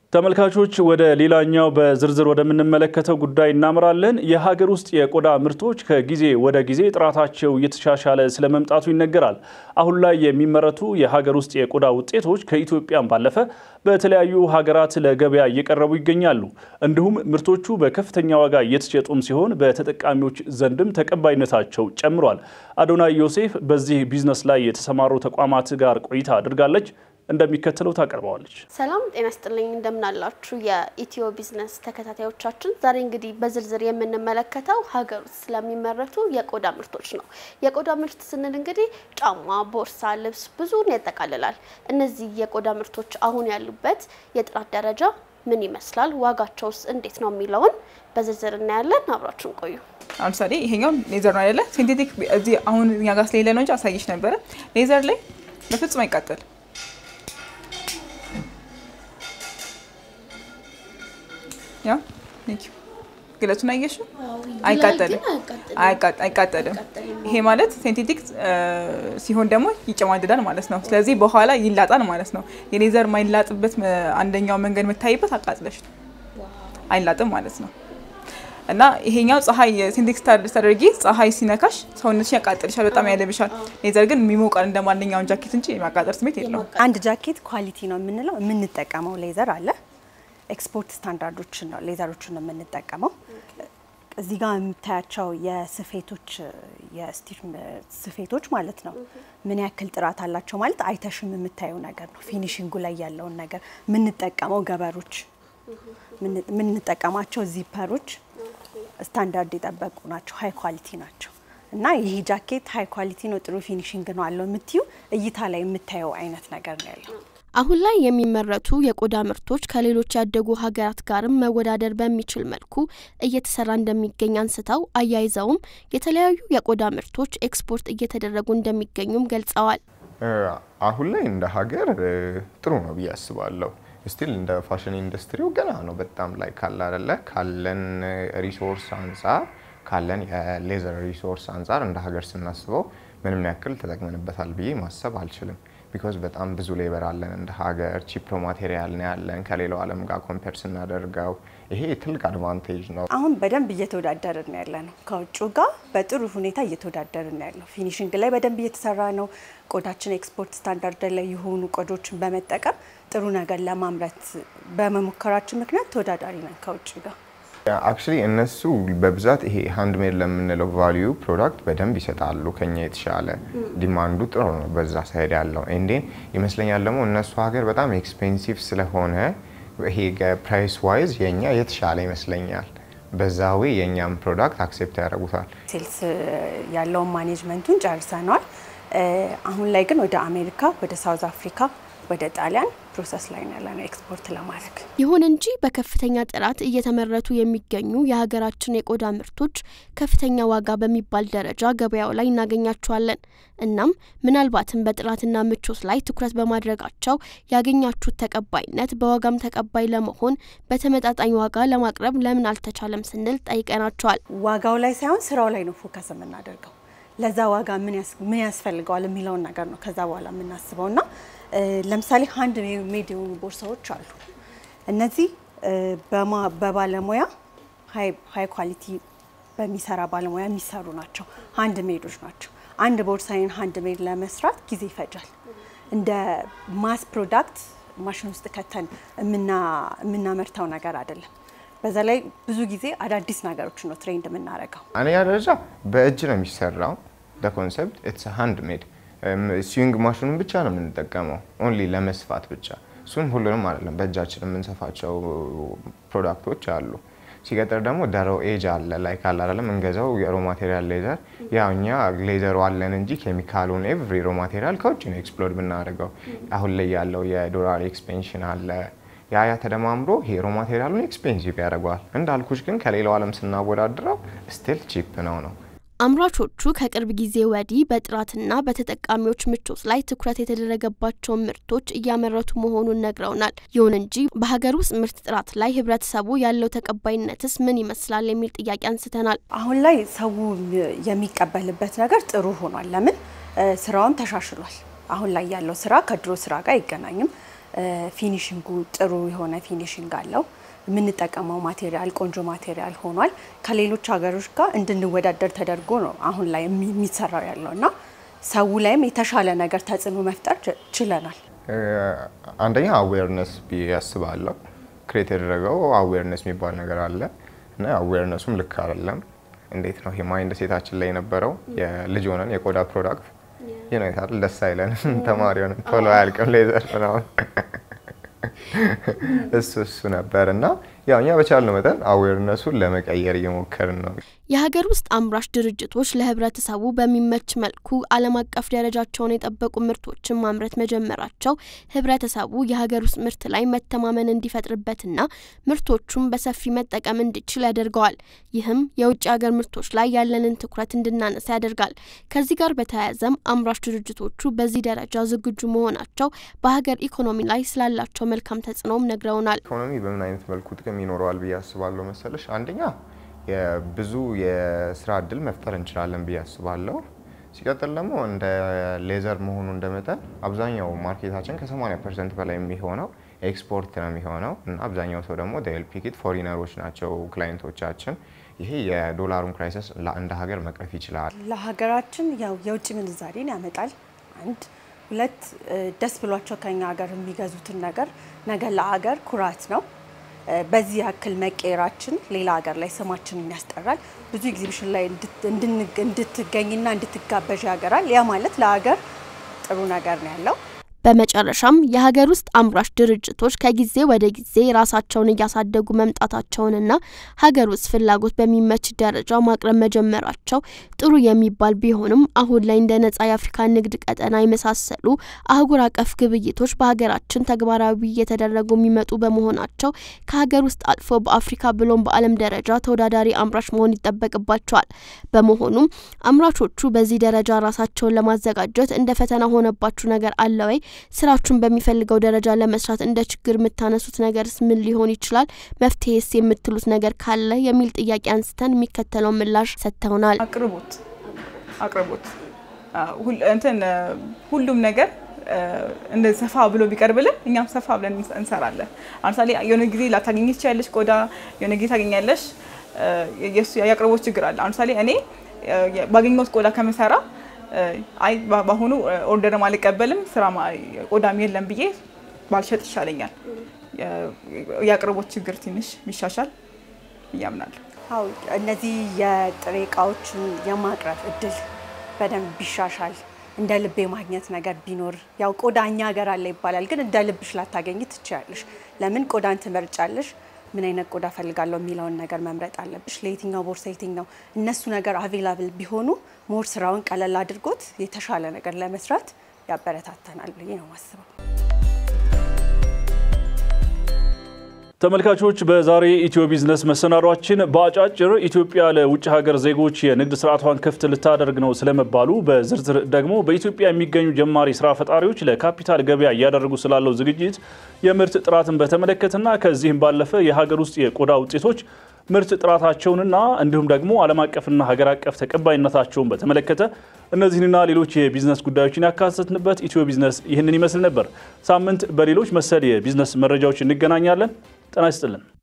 ተመልካቾች ወደ ሌላኛው በዝርዝር ወደምንመለከተው ጉዳይ እናምራለን። የሀገር ውስጥ የቆዳ ምርቶች ከጊዜ ወደ ጊዜ ጥራታቸው እየተሻሻለ ስለመምጣቱ ይነገራል። አሁን ላይ የሚመረቱ የሀገር ውስጥ የቆዳ ውጤቶች ከኢትዮጵያም ባለፈ በተለያዩ ሀገራት ለገበያ እየቀረቡ ይገኛሉ። እንዲሁም ምርቶቹ በከፍተኛ ዋጋ እየተሸጡም ሲሆን በተጠቃሚዎች ዘንድም ተቀባይነታቸው ጨምሯል። አዶናይ ዮሴፍ በዚህ ቢዝነስ ላይ የተሰማሩ ተቋማት ጋር ቆይታ አድርጋለች። እንደሚከተለው ታቀርበዋለች። ሰላም ጤና ስጥልኝ፣ እንደምናላችሁ የኢትዮ ቢዝነስ ተከታታዮቻችን። ዛሬ እንግዲህ በዝርዝር የምንመለከተው ሀገር ውስጥ ስለሚመረቱ የቆዳ ምርቶች ነው። የቆዳ ምርት ስንል እንግዲህ ጫማ፣ ቦርሳ፣ ልብስ ብዙን ያጠቃልላል። እነዚህ የቆዳ ምርቶች አሁን ያሉበት የጥራት ደረጃ ምን ይመስላል፣ ዋጋቸውስ እንዴት ነው የሚለውን በዝርዝር እናያለን። አብራችሁን ቆዩ። ለምሳሌ ይሄኛው ሌዘር ነው አይደለ? ሲንቴቲክ እዚህ አሁን እኛ ጋር ስለሌለ ነው እንጂ አሳየሽ ነበረ። ሌዘር ላይ በፍጹም አይቃጠል ያ ግለቱን አየሽው? አይቃጠልም አይቃጠልም። ይሄ ማለት ሴንቴቲክ ሲሆን ደግሞ ይጨማድዳል ማለት ነው። ስለዚህ በኋላ ይላጣል ማለት ነው። የሌዘር ማይላጥበት አንደኛው መንገድ የምታይበት አቃጥለሽ ነው፣ አይላጥም ማለት ነው። እና ይሄኛው ፀሐይ ሴንቴቲክ ስታደርጊ ፀሐይ ሲነካሽ ሰውነትሽ ያቃጥልሻል፣ በጣም ያለብሻል። ሌዘር ግን የሚሞቃል እንደ ማንኛውን ጃኬት እንጂ የማቃጠል ስሜት የለውም። አንድ ጃኬት ኳሊቲ ነው የምንለው የምንጠቀመው ሌዘር አለ ኤክስፖርት ስታንዳርዶችን ነው ሌዘሮችን ነው የምንጠቀመው። እዚህ ጋር የምታያቸው የስፌቶች የስቲች ስፌቶች ማለት ነው ምን ያክል ጥራት አላቸው ማለት አይተሽም የምታየው ነገር ነው። ፊኒሽንጉ ላይ ያለውን ነገር የምንጠቀመው ገበሮች የምንጠቀማቸው ዚፐሮች ስታንዳርድ የጠበቁ ናቸው፣ ሀይ ኳሊቲ ናቸው። እና ይህ ጃኬት ሀይ ኳሊቲ ነው ጥሩ ፊኒሽንግ ነው አለው የምትዩ እይታ ላይ የምታየው አይነት ነገር ነው ያለው። አሁን ላይ የሚመረቱ የቆዳ ምርቶች ከሌሎች ያደጉ ሀገራት ጋርም መወዳደር በሚችል መልኩ እየተሰራ እንደሚገኝ አንስተው አያይዘውም የተለያዩ የቆዳ ምርቶች ኤክስፖርት እየተደረጉ እንደሚገኙም ገልጸዋል። አሁን ላይ እንደ ሀገር ጥሩ ነው ብዬ አስባለሁ። ስቲል እንደ ፋሽን ኢንዱስትሪው ገና ነው በጣም ላይ ካለ አይደለ ካለን ሪሶርስ አንጻር ካለን የሌዘር ሪሶርስ አንጻር እንደ ሀገር ስናስበው ምንም ያክል ተጠቅመንበታል ብዬ ማሰብ አልችልም። ቢኮዝ በጣም ብዙ ሌበር አለን እንደ ሀገር፣ ቺፕ ማቴሪያል ነው ያለን ከሌላው ዓለም ጋር ኮምፔር ስናደርገው ይሄ ትልቅ አድቫንቴጅ ነው። አሁን በደንብ እየተወዳደርን ያለ ነው ከውጭ ጋር በጥሩ ሁኔታ እየተወዳደርን ያለው ፊኒሽንግ ላይ በደንብ እየተሰራ ነው። ቆዳችን ኤክስፖርት ስታንዳርድ ላይ የሆኑ ቆዳዎችን በመጠቀም ጥሩ ነገር ለማምረት በመሞከራችን ምክንያት ተወዳዳሪ ነን ከውጭ ጋር። አክቹሊ እነሱ በብዛት ይሄ ሃንድሜድ ለምንለው ቫሊዩ ፕሮዳክት በደንብ ይሰጣሉ። ከኛ የተሻለ ዲማንዱ ጥሩ ነው በዛ ሳይድ ያለው ኤንዴን ይመስለኛል። ደግሞ እነሱ ሀገር በጣም ኤክስፔንሲቭ ስለሆነ ይሄ ፕራይስ ዋይዝ የኛ የተሻለ ይመስለኛል። በዛ ዌይ የእኛም ፕሮዳክት አክሴፕት ያደርጉታል። ሴልስ ያለውን ማኔጅመንቱን ጨርሰነዋል። አሁን ላይ ግን ወደ አሜሪካ፣ ወደ ሳውዝ አፍሪካ፣ ወደ ጣሊያን ፕሮሰስ ላይ ነው ያለነው ኤክስፖርት ለማድረግ። ይሁን እንጂ በከፍተኛ ጥራት እየተመረቱ የሚገኙ የሀገራችን የቆዳ ምርቶች ከፍተኛ ዋጋ በሚባል ደረጃ ገበያው ላይ እናገኛቸዋለን። እናም ምናልባትም በጥራትና ምቾት ላይ ትኩረት በማድረጋቸው ያገኛችሁት ተቀባይነት በዋጋም ተቀባይ ለመሆን በተመጣጣኝ ዋጋ ለማቅረብ ለምን አልተቻለም ስንል ጠይቀናቸዋል። ዋጋው ላይ ሳይሆን ስራው ላይ ነው ፎከስ የምናደርገው። ለዛ ዋጋ ምን ያስፈልገዋል የሚለውን ነገር ነው ከዛ በኋላ የምናስበው እና ለምሳሌ ሀንድ ሜድ የሆኑ ቦርሳዎች አሉ። እነዚህ በባለሙያ ሀይ ኳሊቲ በሚሰራ ባለሙያ የሚሰሩ ናቸው። ሀንድ ሜዶች ናቸው። አንድ ቦርሳዬን ሀንድ ሜድ ለመስራት ጊዜ ይፈጃል። እንደ ማስ ፕሮዳክት ማሽን ውስጥ ከተን የምናመርተው ነገር አይደለም። በዛ ላይ ብዙ ጊዜ አዳዲስ ነገሮች ነው ትሬንድ የምናደርገው። አንደኛ ደረጃ በእጅ ነው የሚሰራው። ኮንሰፕት ኢትስ ሃንድ ሜድ ስዊንግ ማሽኑን ብቻ ነው የምንጠቀመው ኦንሊ ለመስፋት ብቻ። እሱም ሁሉንም አይደለም፣ በእጃችን የምንሰፋቸው ፕሮዳክቶች አሉ። ሲቀጥር ደግሞ ደሮ ኤጅ አለ ላይ ካለ አይደለም እንገዛው የሮ ማቴሪያል ሌዘር ያው እኛ ሌዘሩ አለን እንጂ ኬሚካሉን ኤቭሪ ሮ ማቴሪያል ከውጭ ነው ኤክስፕሎድ ብናደርገው። አሁን ላይ ያለው የዶላር ኤክስፔንሽን አለ ያ ያ ተደማምሮ ሄሮ ማቴሪያሉን ኤክስፔንሲቭ ያደርገዋል። እንዳልኩሽ ግን ከሌላው ዓለም ስናወዳድረው ስቲል ቺፕ ነው ነው አምራቾቹ ከቅርብ ጊዜ ወዲህ በጥራትና በተጠቃሚዎች ምቾት ላይ ትኩረት የተደረገባቸውን ምርቶች እያመረቱ መሆኑን ነግረውናል። ይሁን እንጂ በሀገር ውስጥ ምርት ጥራት ላይ ህብረተሰቡ ያለው ተቀባይነትስ ምን ይመስላል የሚል ጥያቄ አንስተናል። አሁን ላይ ሰው የሚቀበልበት ነገር ጥሩ ሆኗል። ለምን ስራውም ተሻሽሏል። አሁን ላይ ያለው ስራ ከድሮ ስራ ጋር አይገናኝም። ፊኒሽንጉ ጥሩ የሆነ ፊኒሽንግ አለው። የምንጠቀመው ማቴሪያል ቆንጆ ማቴሪያል ሆኗል። ከሌሎች ሀገሮች ጋር እንድንወዳደር ተደርጎ ነው አሁን ላይ የሚሰራው ያለው እና ሰው ላይም የተሻለ ነገር ተጽዕኖ መፍጠር ችለናል። አንደኛ አዌርነስ ብዬ ያስባለሁ። ክሬት ያደረገው አዌርነስ የሚባል ነገር አለ እና አዌርነሱም ልክ አይደለም። እንዴት ነው ይሄ ማይንድ ሴታችን ላይ የነበረው የልጅ ሆነን የቆዳ ፕሮዳክት ይነታል ደስ አይለንም። ተማሪ ሆነን ቶሎ አያልቅም ሌዘር ምናምን እሱ እሱ ነበር እና ያው እኛ በቻልነው መጠን አዌርነሱን ለመቀየር እየሞከርን ነው። የሀገር ውስጥ አምራች ድርጅቶች ለህብረተሰቡ በሚመች መልኩ ዓለም አቀፍ ደረጃቸውን የጠበቁ ምርቶችን ማምረት መጀመራቸው ህብረተሰቡ የሀገር ውስጥ ምርት ላይ መተማመን እንዲፈጥርበትና ምርቶቹን በሰፊ መጠቀም እንዲችል ያደርገዋል። ይህም የውጭ ሀገር ምርቶች ላይ ያለንን ትኩረት እንድናነሳ ያደርጋል። ከዚህ ጋር በተያያዘም አምራች ድርጅቶቹ በዚህ ደረጃ ዝግጁ መሆናቸው በሀገር ኢኮኖሚ ላይ ስላላቸው መልካም ተጽዕኖም ነግረውናል። ኢኮኖሚ በምን አይነት መልኩ ጥቅም ይኖረዋል ብዬ አስባለሁ መሰለሽ? አንደኛ ብዙ የስራ እድል መፍጠር እንችላለን ብዬ አስባለሁ። ሲቀጥል ደግሞ እንደ ሌዘር መሆኑ እንደመጠን አብዛኛው ማርኬታችን ከ80 ፐርሰንት በላይ የሚሆነው ኤክስፖርት ነው የሚሆነው እና አብዛኛው ሰው ደግሞ ፒኪት ፎሪነሮች ናቸው ክላይንቶቻችን። ይሄ የዶላሩን ክራይሲስ እንደ ሀገር መቅረፍ ይችላል። ለሀገራችን ያው የውጭ ምንዛሬን ያመጣል። አንድ ሁለት ደስ ብሏቸው ከኛ ሀገር የሚገዙትን ነገር ነገ ለሀገር ኩራት ነው። በዚህ ያክል መቀየራችን ሌላ ሀገር ላይ ስማችንን ያስጠራል። ብዙ ኤግዚቢሽን ላይ እንድትገኝና እንድትጋበዥ ያገራል። ያ ማለት ለሀገር ጥሩ ነገር ነው ያለው። በመጨረሻም የሀገር ውስጥ አምራች ድርጅቶች ከጊዜ ወደ ጊዜ ራሳቸውን እያሳደጉ መምጣታቸውንና ሀገር ውስጥ ፍላጎት በሚመች ደረጃ ማቅረብ መጀመራቸው ጥሩ የሚባል ቢሆንም አሁን ላይ እንደ ነጻ የአፍሪካ ንግድ ቀጠና የመሳሰሉ አህጉር አቀፍ ግብይቶች በሀገራችን ተግባራዊ እየተደረጉ የሚመጡ በመሆናቸው ከሀገር ውስጥ አልፎ በአፍሪካ ብሎም በዓለም ደረጃ ተወዳዳሪ አምራች መሆን ይጠበቅባቸዋል። በመሆኑም አምራቾቹ በዚህ ደረጃ ራሳቸውን ለማዘጋጀት እንደ ፈተና ሆነባችሁ ነገር አለ ወይ? ስራችሁን በሚፈልገው ደረጃ ለመስራት እንደ ችግር የምታነሱት ነገርስ ምን ሊሆን ይችላል? መፍትሄስ የምትሉት ነገር ካለ የሚል ጥያቄ አንስተን የሚከተለው ምላሽ ሰጥተውናል። አቅርቦት አቅርቦት እንትን ሁሉም ነገር እንደ ሰፋ ብሎ ቢቀርብልን እኛም ሰፋ ብለን እንሰራለን። ለምሳሌ የሆነ ጊዜ ላታገኝ ትችያለሽ፣ ቆዳ የሆነ ጊዜ ታገኛለሽ። የአቅርቦት ችግር አለ። ለምሳሌ እኔ ባገኘሁት ቆዳ ከምሰራ አይ በአሁኑ ኦርደርም አልቀበልም ስራ ቆዳም የለም ብዬ ባልሸጥ ይሻለኛል። የአቅርቦት ችግር ትንሽ ቢሻሻል እያምናለሁ። አው እነዚህ የጥሬ እቃዎችን የማቅረብ እድል በደንብ ቢሻሻል እንደ ልብ የማግኘት ነገር ቢኖር ያው ቆዳ እኛ ሀገር አለ ይባላል፣ ግን እንደ ልብሽ ላታገኝ ትችያለሽ። ለምን ቆዳን ትመርጫለሽ? ምን አይነት ቆዳ ፈልጋለሁ የሚለውን ነገር መምረጥ አለብሽ። ለየትኛው ቦርሳ የትኛው እነሱ ነገር አቬላብል ቢሆኑ ሞር ስራውን ቀለል አድርጎት የተሻለ ነገር ለመስራት ያበረታተናል ብዬ ነው ማስበው። ተመልካቾች በዛሬ ኢትዮ ቢዝነስ መሰናዷችን በአጫጭር ኢትዮጵያ ለውጭ ሀገር ዜጎች የንግድ ስርዓቷን ክፍት ልታደርግ ነው ስለመባሉ፣ በዝርዝር ደግሞ በኢትዮጵያ የሚገኙ ጀማሪ ስራ ፈጣሪዎች ለካፒታል ገበያ እያደረጉ ስላለው ዝግጅት፣ የምርት ጥራትን በተመለከተና ከዚህም ባለፈ የሀገር ውስጥ የቆዳ ውጤቶች ምርት ጥራታቸውንና እንዲሁም ደግሞ ዓለም አቀፍና ሀገር አቀፍ ተቀባይነታቸውን በተመለከተ እነዚህንና ሌሎች የቢዝነስ ጉዳዮችን ያካተትንበት ኢትዮ ቢዝነስ ይህንን ይመስል ነበር። ሳምንት በሌሎች መሰል የቢዝነስ መረጃዎች እንገናኛለን። ጤና ይስጥልን።